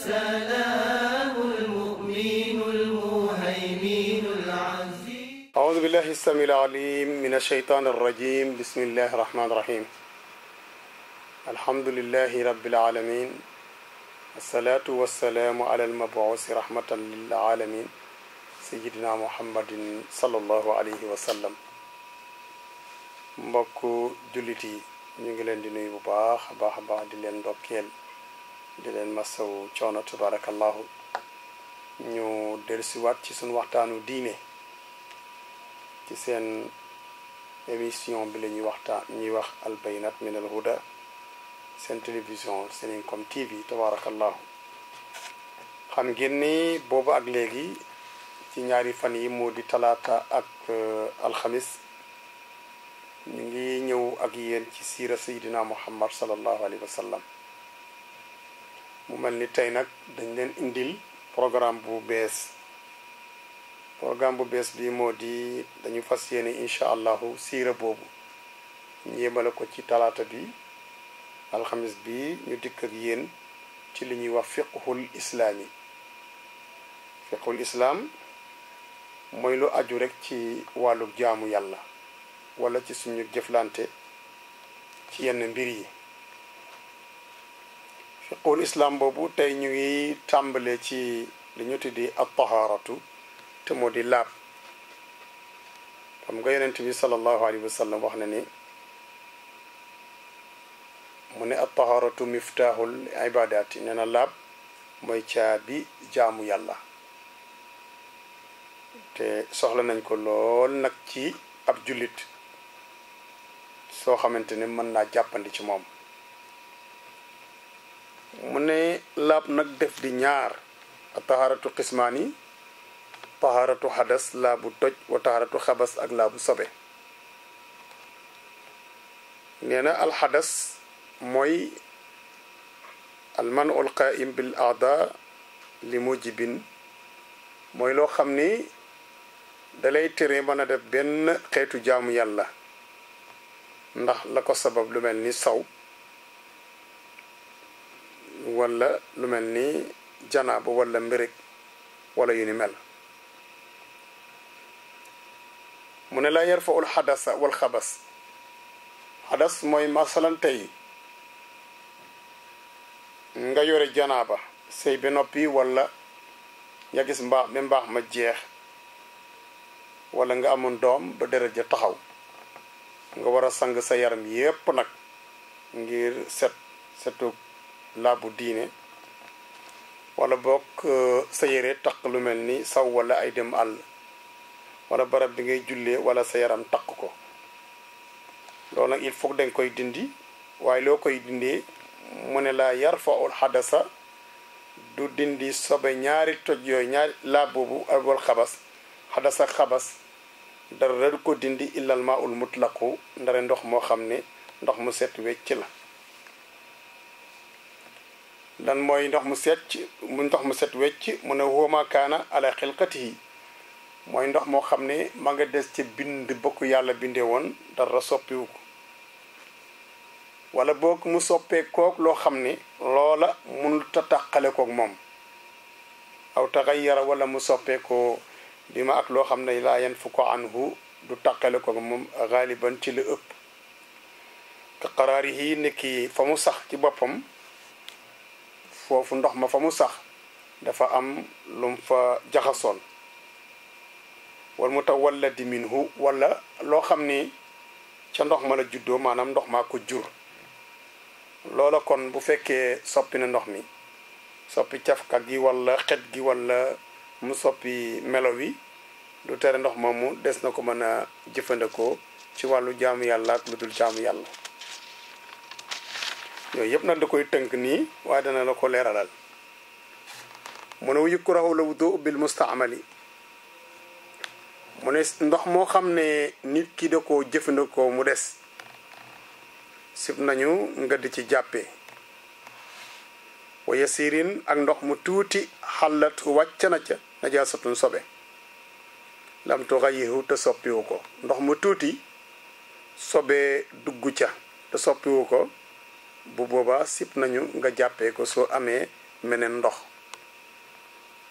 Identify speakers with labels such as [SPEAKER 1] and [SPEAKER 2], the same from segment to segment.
[SPEAKER 1] السلام المؤمن المهيمن العزيز
[SPEAKER 2] أعوذ بالله السميع العليم من الشيطان الرجيم بسم الله الرحمن الرحيم الحمد لله رب العالمين الصلاة والسلام على المبعوث رحمة للعالمين سيدنا محمد صلى الله عليه وسلم mbokku jullit yi ñu ngi leen di nuyu bu baax a baax a baax di leen ndokkeel di leen masawu coono tabarakallahu ñu dellusiwaat ci suñu waxtaanu diine ci seen émission bi la ñuy waxtaan ñuy wax albayinat min al huda seen télévision Seninkom TV tabarakallahu xam ngeen ni boobu ak léegi ci ñaari fan yi moo di talaata ak alxamis ñu ngi ñëw ak yéen ci siira sayidina muhammad salallahu alayhi wa sallam mu mel ni tey nag dañ leen indil programme bu bees programme bu bees bi moo di dañu fas yéene incha allahu siira boobu ñu yemale ko ci talaata bi alxamis bi ñu dikk ak yéen ci li ñuy wax fiqhul islaami fiqhul islaam mooy lu aju rek ci wàllu jaamu yàlla wala ci suñu jëflante ci yenn mbir yi fiqhul islaam boobu tey ñu ngi tàmbale ci li ñu tuddi at taharatu te moo di laab xam nga yonent bi sallallahu alayhi wa sallam wax na ni mu ne at taharatu miftaaxul ibadaati nee na laab mooy caabi jaamu yàlla te soxla nañ ko lool nag ci ab jullit soo xamante ne mën naa jàppandi ci moom mu ne laab nag def di ñaar a taharatu xismaani taharatu xadas laabu toj wa taharatu xabas ak laabu sobe nee na alxadas mooy almanu alqaim bil aada li mujibin mooy loo xam ni dalay tere mën a def benn xeetu jaamu yàlla ndax la ko sabab lu mel ni saw wala lu mel ni janaaba wala mbirég wala yu ni mel mu ne la yarfaul xadasa wal xabas xadas mooy masalan tey nga yore janaaba sëy ba noppi wala nga gis mbaax ba mbaax ma jeex wala nga amoon doom ba deret ja taxaw nga war a sang sa yaram yépp nag ngir set setu laabu diine wala bokk sa yére taq lu mel ni saw wala ay dem àll wala barab bi ngay jullee wala sa yaram taq ko loolu nag il faut danga koy dindi waaye loo koy dindee mu ne laa yarfaul xadasa du dindi sobe ñaari toj yooyu ñaari laab boobu wal xabas xadasa xabas dara du ko dindi illal maa ul mutlaqu ndare ndox moo xam ne ndox mu set wecc la lan mooy ndox mu set mu ndox mu set wecc mu ne wóoma kaana ala xilqatihi mooy ndox moo xam ne ma nga des ci bind bokk yàlla bindee woon dara soppiwu ko wala boog mu soppee kook loo xam ne loola mënul ta tàqale kook moom aw taxayyara wala mu soppee ko bi ma ak loo xam ne laa yan fu ko anhu du tàqale kook moom xaaliban ci lu ëpp ka qaraari yi nekki fa mu sax ci boppam foofu ndox ma fa mu sax dafa am lum fa jaxasoon wal mu tawalladi minhu wala loo xam ni ca ndox ma la juddoo maanaam ndox maa ko jur loola kon bu fekkee soppi na ndox mi soppi cafka gi wala xet gi wala mu soppi melo wi du tere ndox moomu des na ko mën a jëfandikoo ci wàllu jaamu yàlla ak lu dul jaamu yàlla yooyu yëpp nag da koy tënk nii waaye dana la ko leeralal mu ne yukrahu la wudu bil mustaamali mu ne ndox moo xam ne nit ki da ko jëfandikoo mu des sib nañu nga di ci jàppe wa yasirin ak ndox mu tuuti xalat wàcc na ca najaasatun sobe lam tuxayihu te soppiwu ko ndox mu tuuti sobe dugg ca te soppiwu ko bu boobaa sib nañu nga jàppee ko soo amee meneen ndox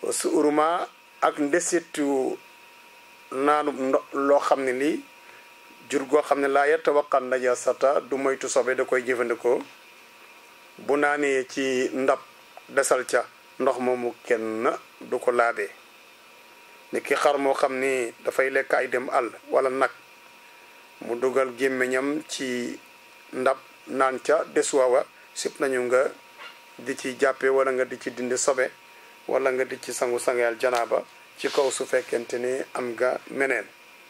[SPEAKER 2] su uruma ak ndesitu naanu ndo loo xam ne lii jur goo xam ne laa yatawaqan najasata du moytu sobe da koy jëfandikoo bu naanee ci ndab desal ca ndox moomu kenn du ko laabee ni ki xar moo xam ni dafay lekk ay dem àll wala nag mu dugal gémmiñam ci ndab naan ca desuwawa sip nañu nga di ci jàppe wala nga di ci dindi sobe wala nga di ci sangu sangeel janaaba ci kaw su fekkente ni am nga meneen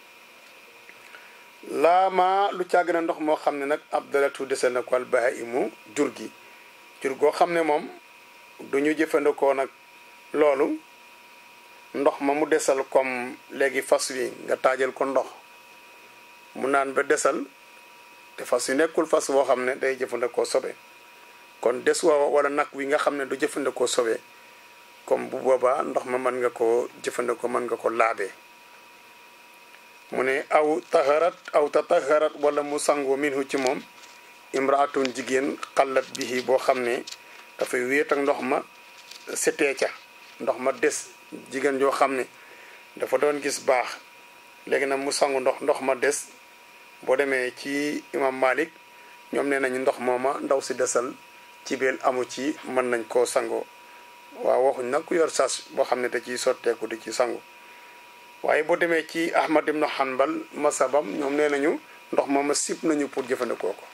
[SPEAKER 2] laama lu càgg na ndox moo xam ne nag abdalatu desal na ko al bahaimu jur gi jur goo xam ne moom du ñu jëfandikoo nag loolu ndox ma mu desal comme léegi fas wi nga taajal ko ndox mu naan ba desal te fas wi nekkul fas boo xam ne day jëfandikoo sobe kon des wa wala nag wi nga xam ne du jëfandikoo sobe comme bu boobaa ndox ma mën nga ko jëfandikoo mën nga ko laabee mu ne aw taharat aw tataharat wala mu sangu minhu ci moom imraatun jigéen xallat bihi boo xam ne dafay wéet ak ndox ma setee ca ndox ma des jigéen joo xam ne dafa doon gis baax léegi nag mu sangu ndox ndox ma des boo demee ci imam malik ñoom nee nañu ndox mooma ndaw si desal ci biir amu ci mën nañ koo sangoo waaw waxuñ nag ku yor sas boo xam ne da ciy sotteeku di ci sangu waaye boo demee ci ahmad ibnu hanbal masabam ñoom nee nañu ndox mooma sib nañu pour jëfandikoo ko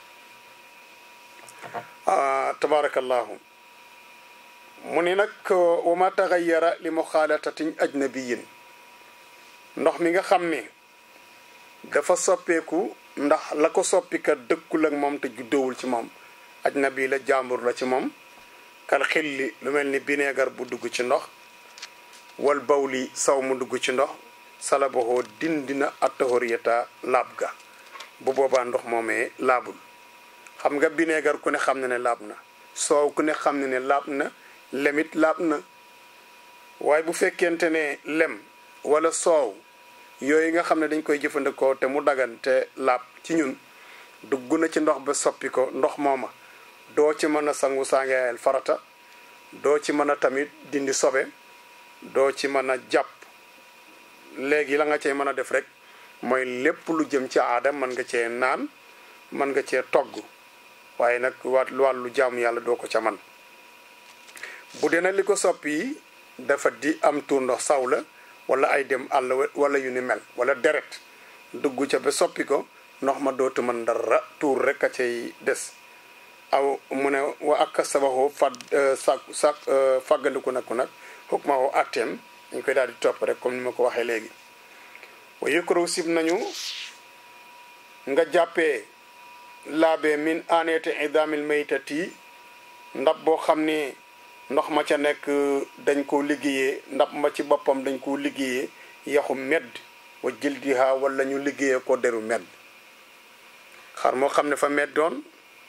[SPEAKER 2] tabarakallahu mu ni nag wa ma taxayara li muxaalatatin ajnabiyin ndox mi nga xam ni dafa soppeeku ndax la ko soppikat dëkkul ak moom te juddowul ci moom ajnabi la jàmbur la ci moom kal xilli lu mel ni bineegar bu dugg ci ndox wal bawli saw mu dugg ci ndox salabohoo dindina attahoriyata laab ga bu boobaa ndox moomee laabul xam nga bineegar ku ne xam ne ne laab na soow ku ne xam ne ne laab na lemit laab na waaye bu fekkente ne lem wala soow yooyu nga xam ne dañ koy jëfandikoo te mu dagan te laab ci ñun dugg na ci ndox ba soppi ko ndox mooma doo ci mën a sangu sangeel farata doo ci mën a tamit dindi sobe doo ci mën a jàpp léegi la nga cee mën a def rek mooy lépp lu jëm ci aada mën nga cee naan mën nga cee togg waaye nag wàllu jaamu yàlla doo ko ca man bu dee nag li ko soppi dafa di am tuur ndox saw la wala ay dem àll wala yu ni mel wala deret dugg ca ba soppi ko ndox ma dootu mën dara tuur rek a cay des aw mu ne wa ak sabaxoo fad sa sa fàggandiku nag nag xukk ma woo atteem dañ koy daal di topp rek comme ni ma ko waxee léegi wa yëkkaraw sib nañu nga jàppee laabe min aneete idamil maytati ndab boo xam ni ndox ma ca nekk dañ koo liggéeyee ndab ma ci boppam dañ koo liggéeyee yaxu medd wa jildiha wala ñu liggéeyee ko deru medd xar moo xam ne fa meddoon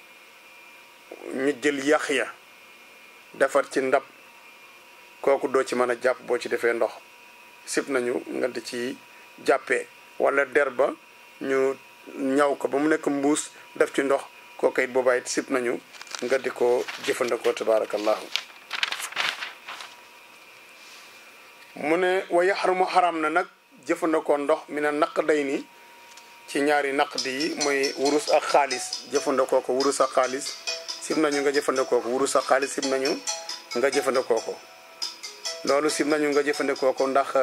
[SPEAKER 2] ñu jël yax ya defar ci ndab kooku doo ci mën a jàpp boo ci defee ndox sib nañu nga di ci jàppee wala der ba ñu ñaw ko ba mu nekk mbuus def ci ndox kooku it boobaa it sib nañu nga di ko jëfandikoo tabaarakallahu mu ne wa yaxrumu xaram na nag jëfandikoo ndox mi ne naq day ni ci ñaari naq di yi mooy wurus ak xaalis jëfandikoo ko wurus ak xaalis sib nañu nga jëfandikoo ko wurus ak xaalis sib nañu nga jëfandikoo ko loolu sib nañu nga jëfandikoo ko ndax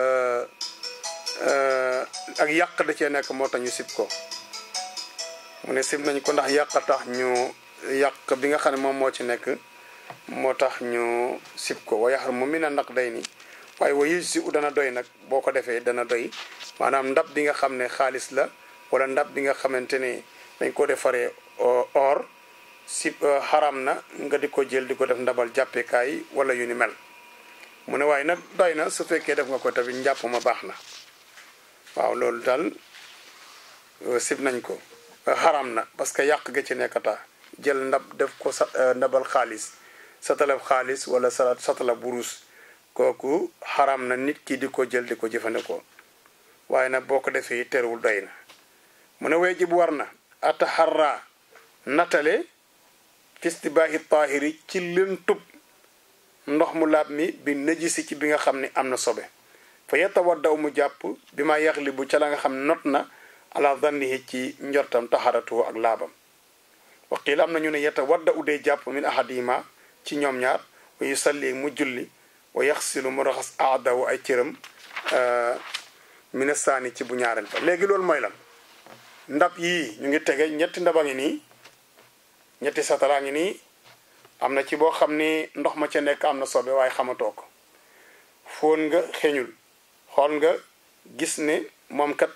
[SPEAKER 2] ak yàq da cee nekk moo tax ñu sib ko mu ne sib nañu ko ndax yàq tax ñu yàq bi nga xam ne moom moo ci nekk moo tax ñu sib ko wa yaxrumu mi ne naq day ni waaye wa yëj si u dana doy nag boo ko defee dana doy maanaam ndab bi nga xam ne xaalis la wala ndab bi nga xamante ne dañ ko defaree or si xaram na nga di ko jël di ko def ndabal jàppekaay wala yu ni mel mu ne waaye nag doy na su fekkee def nga ko tamit njàpp ma baax na waaw loolu daal sib nañ ko xaram na parce que yàq ga ci nekkata jël ndab def ko sa ndabal xaalis satalab xaalis wala sa satalab burus kooku xaram na nit ki di ko jël di ko jëfandikoo waaye nag boo ko defee terewul doy na mu ne wejib war na ataxarra natale fistibaahi taahiri ci lëntub ndox mu laab mi bi najisi ci bi nga xam ne am na sobe fa yatawaddaw mu jàpp bi ma yaxlibu ca la nga xam not na ala zannihi ci njortam taxaratu ak laabam waqiil am na ñu ne yatawadda u dee jàpp min ahadima ci ñoom ñaar wa yusalli mu julli wa yaxsilu mu raxas aadawu ay cëram mina saani ci bu ñaareel ba léegi loolu mooy lan ndab yii ñu ngi tege ñetti ndaba ngi nii ñetti sataraa ngi nii am na ci boo xam ni ndox ma ca nekk am na sobe waaye xamatoo ko foon nga xeeñul xool nga gis ne moom kat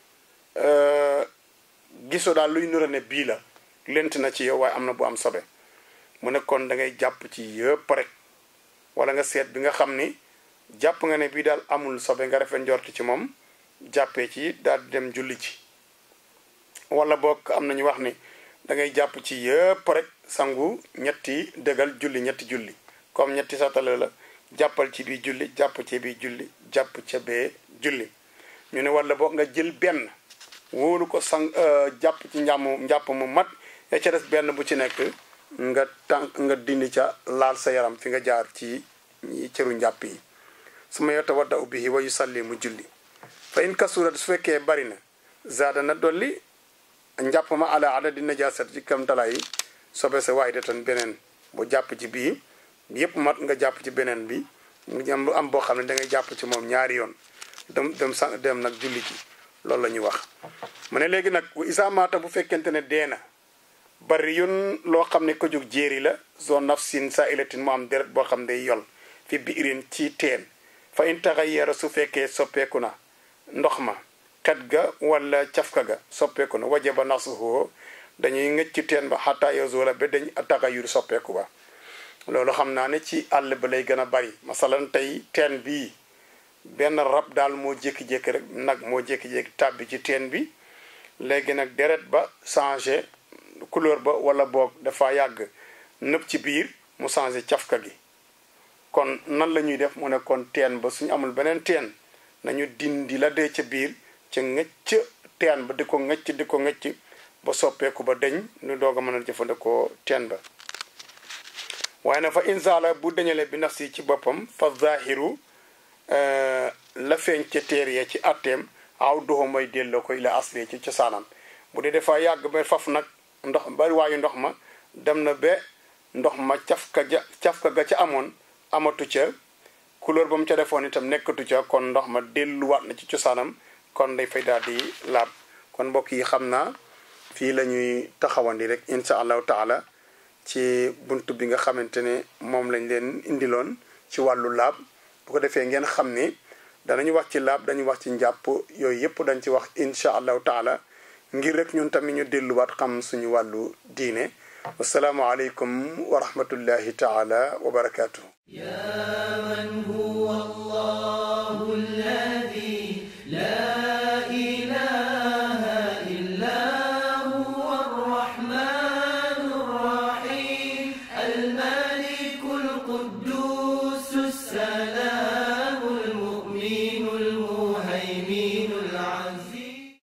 [SPEAKER 2] gisoo daal luy nura ne bii la lent na ci yow waaye am na bu am sobe mu ne kon da ngay jàpp ci yëpp rek wala nga seet bi nga xam ni jàpp nga ne bii daal amul sobe nga rafet njort ci moom jàppee ci daal di dem julli ci wala boog am na ñu wax ni da ngay jàpp ci yëpp rek sangu ñetti dëgal julli ñetti julli comme ñetti satala la jàppal ci bii julli jàpp ci bii julli jàpp ca bee julli ñu ne wala boog nga jël benn wóolu ko sang jàpp ci njàmm njàpp mu mat ya ca des benn bu ci nekk nga tànk nga dindi ca laal sa yaram fi nga jaar ci cëru njàpp yi su ma yota wadda ubbihi wa yusalli mu julli fa in kasurat su fekkee bari na zaada na dolli njàpp ma ala adadi najasat ci kam tala yi sobe sa waay de tan beneen bu jàpp ci bii yépp mat nga jàpp ci beneen bi mu am boo xam ne da ngay jàpp ci moom ñaari yoon dem dem sa dem nag julli ci loolu la ñuy wax mu ne léegi nag bu isa maata bu fekkente ne dee na bari yun loo xam ne ko jóg jéeri la zone nafsin sa ilatin mu am deret boo xam ne day yol fi biirin ci teen fa in taxayyara su fekkee soppeeku na ndox ma xet ga wala cafka ga soppeeku na wajaba nasuhu dañuy ngëcc teen ba xataa yazula ba dañ taxayyur soppeeku ba loolu xam naa ne ci àll ba lay gën a bari masalan tey teen bii benn rab daal moo jékki-jékki rek nag moo jékki-jékki tàbbi ci teen bi léegi nag deret ba changé couleur ba wala boog dafa yàgg nëb ci biir mu changé cafka gi kon nan la ñuy def mu ne kon teen ba suñu amul beneen teen nañu dindi la dee ca biir ca ngëcc teen ba di ko ngëcc di ko ngëcc ba soppeeku ba deñ ñu doog a mën a jëfandikoo teen ba waaye na fa insaala bu dañale bi nafsi ci boppam fa zahiru la feeñ ca téer ya ci atteem aw doxo mooy delloo ko ila asli ci cosaanam bu dee dafa yàgg ba faf nag ndox bari waayu ndox ma dem na ba ndox ma cafka ja cafka ga ca amoon amatu ca couleur ba mu ca defoon itam nekkatu ca kon ndox ma delluwaat na ci cosaanam kon day fay daal di laab kon mbokk yi xam naa fii la ñuy taxawandi rek insha allahu taala ci bunt bi nga xamante ne moom lañ leen indiloon ci wàllu laab bu ko defee ngeen xam ni danañu wax ci laab dañu wax ci njàpp yooyu yëpp dañ ci wax insha allahu taala ngir rek ñun tamit ñu delluwaat xam suñu wàllu diine wasalaamu aleykum wa rahmatullahi taala wa barakaatu.
[SPEAKER 1] يا من هو